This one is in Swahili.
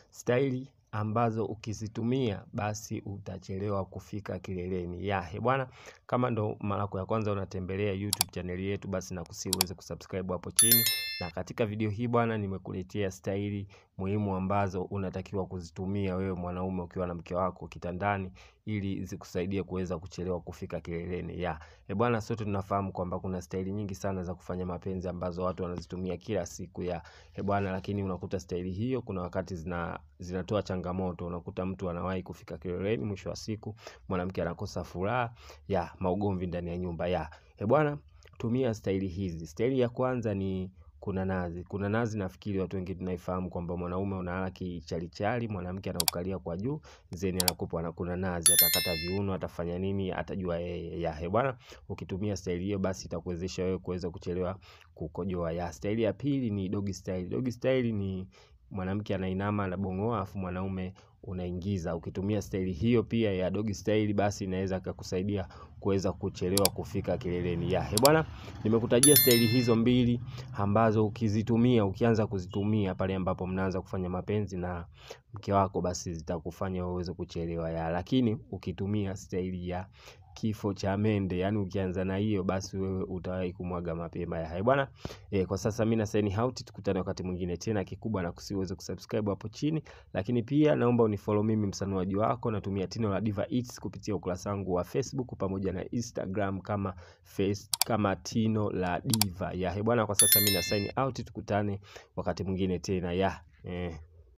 staili ambazo ukizitumia basi utachelewa kufika kileleni ya he bwana kama ndo mara yako ya kwanza unatembelea youtube chaneli yetu basi nakusihi uweze kusubscribe hapo chini na katika video hii bwana nimekuletea staili muhimu ambazo unatakiwa kuzitumia wewe mwanaume ukiwa na mke wako kitandani ili zikusaidie kuweza kuchelewa kufika kileleni ya e bwana sote tunafahamu kwamba kuna staili nyingi sana za kufanya mapenzi ambazo watu wanazitumia kila siku ya e bwana lakini unakuta staili hiyo kuna wakati zina zinatoa changamoto unakuta mtu anawahi kufika kileleni mwisho wa siku mwanamke anakosa furaha ya maugomvi ndani ya nyumba ya e bwana tumia staili hizi staili ya kwanza ni kuna nazi kuna nazi nafikiri watu wengi tunaifahamu kwamba mwanaume unalala kichalichali mwanamke anaukalia kwa juu zeni anakupa na kuna nazi atakata viuno atafanya nini atajua yeye ya he bwana ukitumia staili hiyo basi itakuwezesha wewe kuweza kuchelewa kukojoa ya staili ya pili ni dogi style dogi style ni mwanamke anainama anabongoa afu mwanaume unaingiza ukitumia staili hiyo pia ya dogi style basi inaweza kakusaidia kuweza kuchelewa kufika kileleni ya he bwana nimekutajia staili hizo mbili ambazo ukizitumia ukianza kuzitumia pale ambapo mnaanza kufanya mapenzi na mke wako basi zitakufanya uweze kuchelewa ya lakini ukitumia staili ya kifo cha mende yani ukianza na hiyo basi wewe utawahi kumwaga mapema ya hai bwana e, kwa sasa mimi na sign out tukutane wakati mwingine tena kikubwa na kusiweze kusubscribe hapo chini lakini pia naomba unifollow mimi msanuaji wako natumia tino la Diva Eats kupitia ukurasa wangu wa Facebook pamoja na Instagram kama face, kama tino la Diva ya he bwana kwa sasa mimi na sign out tukutane wakati mwingine tena ya eh.